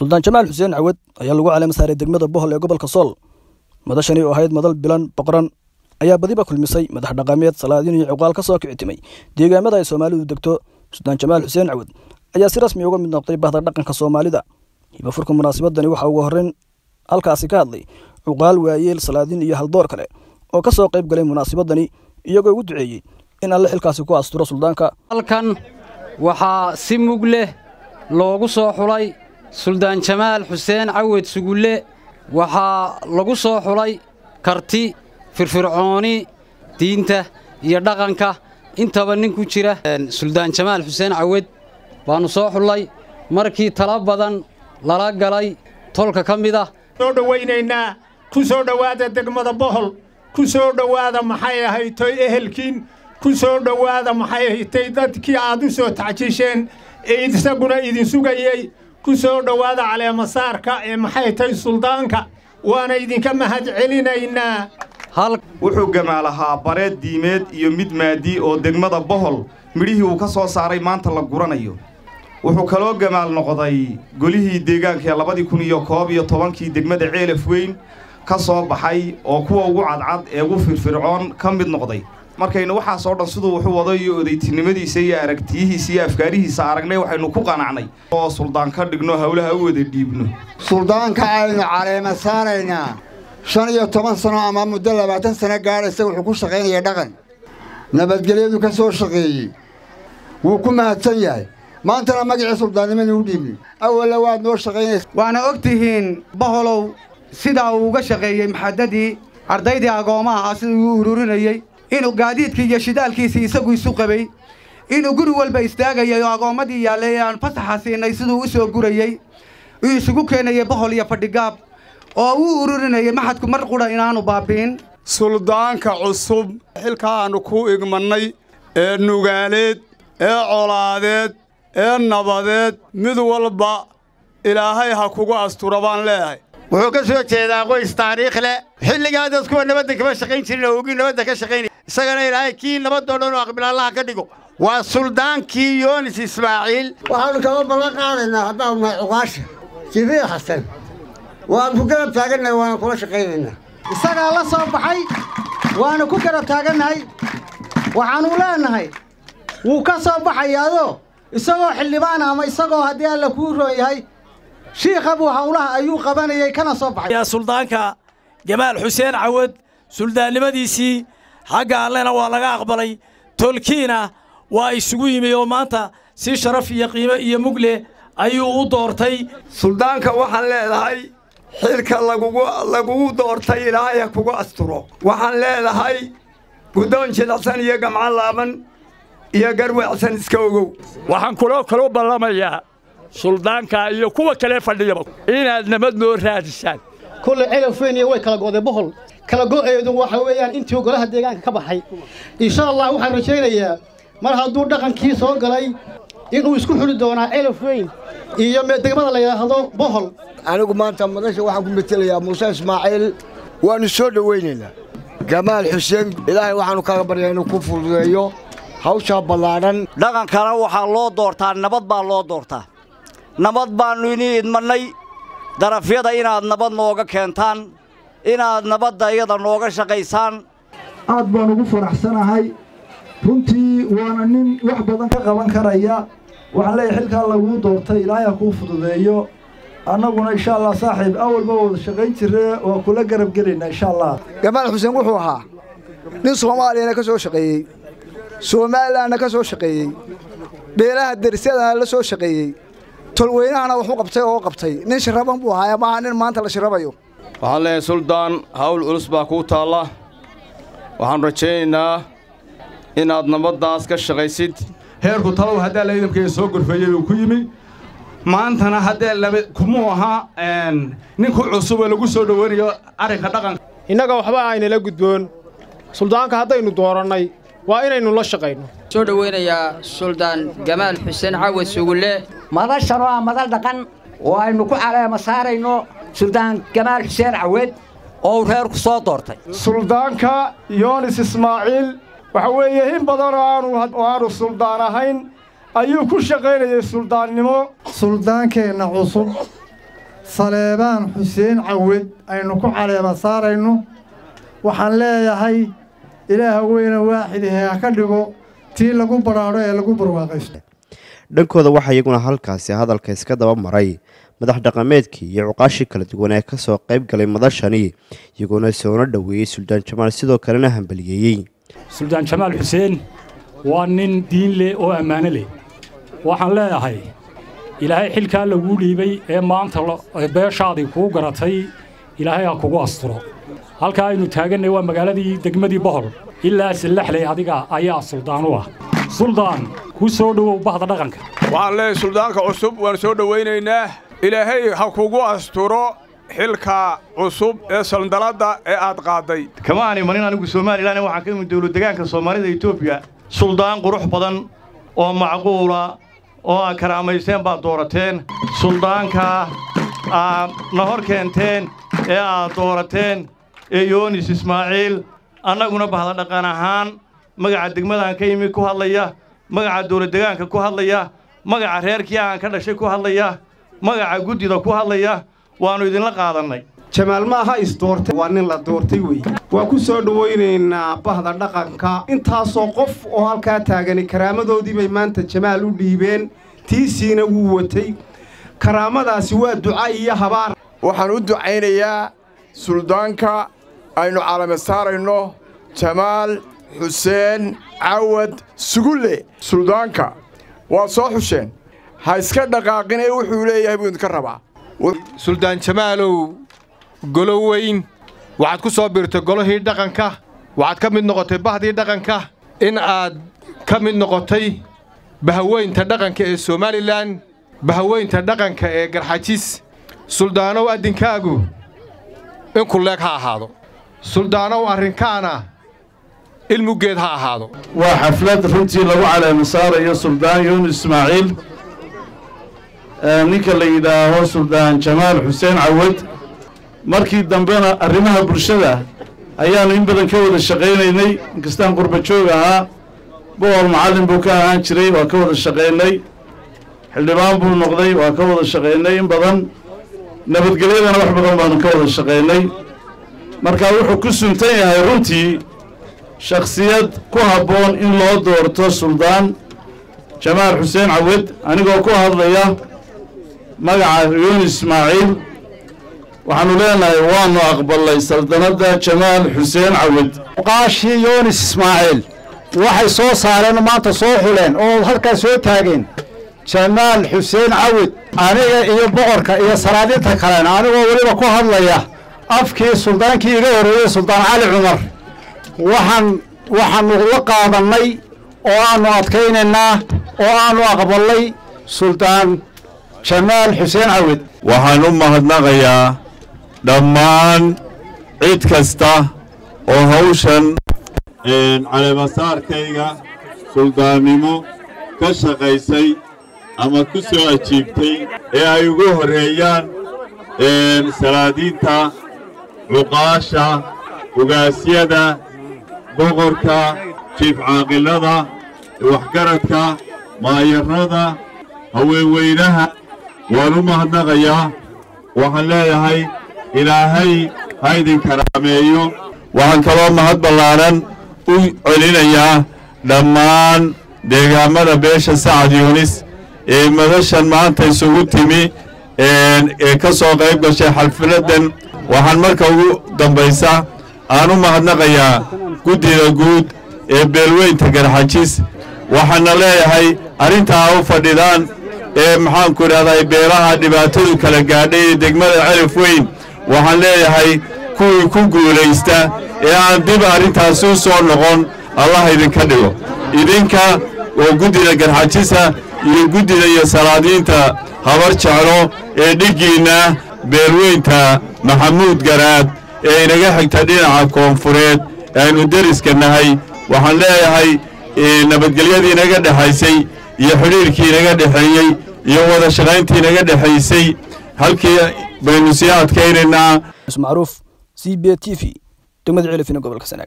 suldaan jamaal xuseen cawad ayaa lagu caleema saaray degmada bohol ee gobolka sool madashani oo ahayd madal bilan boqoran ayaa badiba kulmisay madax dhaqameed salaadiin iyo cuqaal ka soo kicitimay deegaamada ay soomaalidu degto suldaan jamaal xuseen cawad ayaa si rasmi uga mid noqday bahda dhaqanka soomaalida hibafurka munaasabadani waxaa ugu horreyn halkaasi ka hadlay cuqaal waayeel salaadiin iyo haldoor kale oo ka soo qayb galay munaasabadani iyagoo ugu duceeyey in alle xilkaasi ku asturo suldaanka halkan waxaa si mug leh loogu soo xulay suldaan jamaal xuseen cawed sugulle waxaa lagu soo xulay karti firfircooni diinta iyo dhaqanka intaba nin ku jira suldaan jamaal xuseen cawed baannu soo xullay markii tala badan lala galay tolka ka mid ah soo dhowaynaynaa ku soo dhowaada degmada bohol ku soo dhowaada maxay ahaytoy ehelkiin ku soo dhowaada maxay ahaytay dadkii aad u soo tacjisheen ee isaguna idin sugayey ku soo dhowaada caleemasaarka ee maxay tahay suldaanka waana idinka mahad celinaynaa wuxuu gamaalahaa bareed diimeed iyo mid maadii oo degmada bohol midhihii uu ka soo saaray maanta la guranayo wuxuu kaloo gamaal noqday golihii deegaanka ee labadii kun iyo koob iyo tobankii degmada ceelaf weyn ka soo baxay oo kuwa ugu cadcad ee ugu firfircoon ka mid noqday markaynu waxaasoo dhan siduu wuxuu wado iyo odaytinimadiisa iyo aragtiyihiisa iyo afkaarihiisa aragnay waxaynu ku qanacnay oo suldaan ka dhigno howlaha u wada dhiibno suldaanka aynu caleema saaraynaa shan iyo toban sano ama muddo labaatan sano gaadhaysa wuxuu ku shaqaynaya dhaqan nabadgelyadu ka soo shaqeeyey wuu ku mahadsan yahay maantana magacii suldaannimada u dhiibni awalla waad noo shaqaynaysa waana og tihiin boholow sidaa uu uga shaqeeyey maxadadii ardaydii agoomma ahaa siduu u ururinayey inuu gaadiidkii iyo shidaalkiisii isagu isu qabay inuu guri walba istaagayay oo agoommadii yaallay ee aan fasaxa siinay siduu u soo gurayey uu isugu keenayey bohol iyo fadhigaab oo uu ururinayay maxadku mar qudha inaannu baabbi'in suldaanka cusub xilka aannu ku igmannay ee nugaaleed ee colaadeed ee nabadeed mid walba ilaahay ha kugu astura baan leeyahay wuxuu ka soo jeedaa qoys taariikh leh xilligaa dad kuwa nabadda kama shaqayn jirin oo ogii nabadda ka shaqaynaya isagana ilaahay kii nabadoo dhan oo aqbilaalaha ka dhigo waa suldaankii yoonis ismaaciil waxaannu kama ballan qaadaynaa haddaanu nahay cuqaasha jibriil xasan waannu ku garab taagannahay waana kula shaqaynaynaa isagaa la soo baxay waannu ku garab taagannahay waxaannu leennahay wuu ka soo baxayaadoo isagoo xildhibaan ama isagoo haddii alla kuu roon yahay shiikha buu howlaha ayuu qabanayay kana soo baxay suldaanka jamaal xuseen cawad suldaannimadiisii xagga allena waa laga aqbalay tolkiina waa isugu yimi oo maanta si sharaf iyo qiimo iyo mugleh ayuu u doortay suldaanka waxaan leedahay xilka lagugu doortay ilaahay ha kugu asturo waxaan leedahay guddoon jilacsan iyo gamcan laaban iyo garweecsan iska ogow waxaan kuloo kaloo ballamayaa suldaanka iyo kuwa kale fadhiyaba inaad nabad noo raadisaan kulle celafweyniya way kala go'day bohol kala go'eedu waxa weeyaan intii golaha deegaanka ka baxay insha allah waxaan rajaynayaa mar hadduu dhaqankii soo galay inuu isku xuli doonaa celaf weyn iyo degmada la yidhaahdo bohol anigu maanta madasha waxaan ku metelayaa muuse ismaaciil waannu soo dhowaynaynaa jamaal xuseen ilaahay waxaannu kaga baryaa inuu ku fududeeyo hawshaa ballaadhan dhaqankana waxaa loo doortaa nabad baa loo doortaa nabad baannu inii idmannay darafyada inaad nabad nooga keentaan inaad nabadda iyada nooga shaqaysaan aad baan ugu faraxsanahay runtii waana nin wax badan ka qaban karaya waxaan leeyahay xilkaa laguu doortay ilaahay ha kuu fududeeyo annaguna insha allah saaxiib awalba wada shaqayn jirre waa kula garab gelaynaa insha allah jamaal xuseen wuxuu ahaa nin soomaaliyana ka soo shaqeeyey somalilanna ka soo shaqeeyey beelaha derisyadana la soo shaqeeyey tolweynahana waxu qabtay oo qabtay nin shiraban buu ahaa maaha nin maanta la shirabayo waxaan leeyahay suldaan hawl culus baa kuu taalla waxaan rajaynaynaa inaad nabaddaas ka shaqaysid heerku talow haddaa laydamkeeda soo gorfeeyey uu ku yimi maantana haddee laba kumuu ahaa ninku cusub oo lagu soo dhoweynayo arrinka dhaqanka innaga waxba aynala gudboon suldaanka haddaynu doorannay waa inaynu la shaqayno soo dhoweynayaa suldaan jamaal xuseen cawad sugulle madashan waa madal dhaqan oo aynu ku caleema saarayno suldaan jamaal xuseen cawed oo uu reerku soo doortay suldaanka yoonis ismaaciil waxa weeye in badan oo aanu oo aanu suldaan ahayn ayuu ku shaqaynayay suldaannimo suldaankeenna cusub saleebaan xuseen cawed aynu ku caleema saarayno waxaan leeyahay ilaaha weyne waaxidahe ha ka dhigo tii lagu badhaadho ee lagu barwaaqaysto dhankooda waxaa iyaguna halkaasi hadalka iska daba maray madax dhaqameedkii iyo cuqaashii kala duwan ee kasoo qayb galay madashani iyagoona soona dhoweeyey suldaan jamaal sidoo kalena hambaliyeeyey suldaan jamaal xuseen waa nin diin leh oo ammaano leh waxaan leeyahay ilaahay xilkaa laguu dhiibay ee maanta beeshaadii kuu garatay ilaahay ha kugu asturo halkaa aynu taagannay waa magaaladii degmadii bohol ilaa sallaxley adiga ayaa suldaan u ah suldaan ku soo dhowow bahda dhaqanka waxaan leeyahay suldaanka cusub waan soo dhowaynaynaa ilaahay ha kugu asturo xilka cusub ee sandaladda ee aad qaadday kama aan imanin anigu somalilan waxaan ka imid dowladdegaanka soomaalida etoobiya suldaan qurux badan oo macquula oo aad karaamaysteen baad doorateen suldaanka aad na hor keenteen ee aad doorateen ee yoonis ismaaciil annaguna bahda dhaqan ahaan magaca degmadaan ka yimi ku hadlaya magaca dowladdegaanka ku hadlaya magaca reerkii aan ka dhashay ku hadlaya magaca guddida ku hadlaya waannu idinla qaadannay jamaal ma aha isdoortay waa nin la doortay wey waa ku soo dhowaynaynaa bahda dhaqanka intaasoo qof oo halkaa taagani karaamadoodii bay maanta jamaal u dhiibeen tiisiina wuu watay karaamadaasi waa duca iyo habaar waxaan u ducaynayaa suldaanka aynu calame saarayno jamaal xuseen cawad sugulle suldaanka waa soo xusheen ha iska dhaqaaqin ee wuxuu leeyahay buu idinka rabaa suldaan jamaalow golo weyn waxaad ku soo biirtay golihii dhaqanka waxaad ka mid noqotay bahdii dhaqanka in aad ka mid noqotay bahaweynta dhaqanka ee somalilan bahaweynta dhaqanka ee garxajis suldaanow addinkaagu in kulleeg ha ahaado suldaanow arrinkaana ilmugeed ha ahaado waa xaflad runtii lagu caleema saarayo suldaan yuunus ismaaciil ninka la yidhaaho suldaan jamaal xuseen cawad markii dambena arrimaha bulshada ayaannu in badan ka wada shaqaynaynay inkastaan qurba joog ahaa boqol macallin buu ka ahaan jiray waa ka wada shaqaynay xildhibaan buu noqday waa ka wada shaqaynay in badan nabadgelyadana wax badan baanu ka wada shaqaynay marka wuxuu ku suntan yahay runtii shakhsiyad ku habboon in loo doorto suldaan jamaal xuseen cawad anigoo ku hadlaya magaca yuunus ismaaciil waxaannu leenahay waannu aqballay saldanadda jamaal xuseen cawad qaashii yuunis ismaaciil waxay soo saareen maanta soo xuleen oo halkaa soo taageen jamaal xuseen cawad aniga iyo boqorka iyo salaadinta kalena anigoo weliba ku hadlaya afkii suldaankii iga horreeyey suldaan cali cumar waxaan waxaannu la qaadannay oo aannu adkaynaynaa oo aannu aqballay suldaan jamaal xuseen cawad waxaan u mahadnaqayaa dhammaan cid kasta oo hawshan caleemasaarkayga suldaannimo ka shaqaysay ama ku soo ajiibtay ee ay ugu horreeyaan salaadiinta cuqaasha ugaasyada boqorka jiif caaqilada waxgaradka maayarrada haweenweynaha waan u mahadnaqayaa waxaan leeyahay ilaahay ha idin karaameeyo waxaan kaloo mahad ballaanan u celinayaa dhammaan deegaammada beesha sacad yuunis ee madashan maanta isugu timi ee ka soo qayb gashay xalfiladdan waxaan marka ugu dambaysa aan u mahadnaqayaa guddida guud ee beelweynta garxajis waxaana leeyahay arrintaa u fadhidaan ee maxaanku idhahday beelaha dhibaatadu kala gaadhay ee degmada celif weyn waxaan leeyahay kuwii ku guulaysta ee aan dib arrintaasi u soo noqon allah idinka dhigo idinka oo guddida garxajisa iyo guddida iyo salaadiinta habar jeclo ee dhiggiinna beelweynta maxamuud garaad ee inaga xigta dhinaca koonfureed aynu deriska nahay waxaan leeyahay nabadgelyadii inaga dhexaysay iyo xidhiirkii inaga dhexeeyey iyo wada shaqayntii inaga dhexaysay halkii baynu sii adkaynaynaa macruuf c b t v degmada celifina gobolka sanaag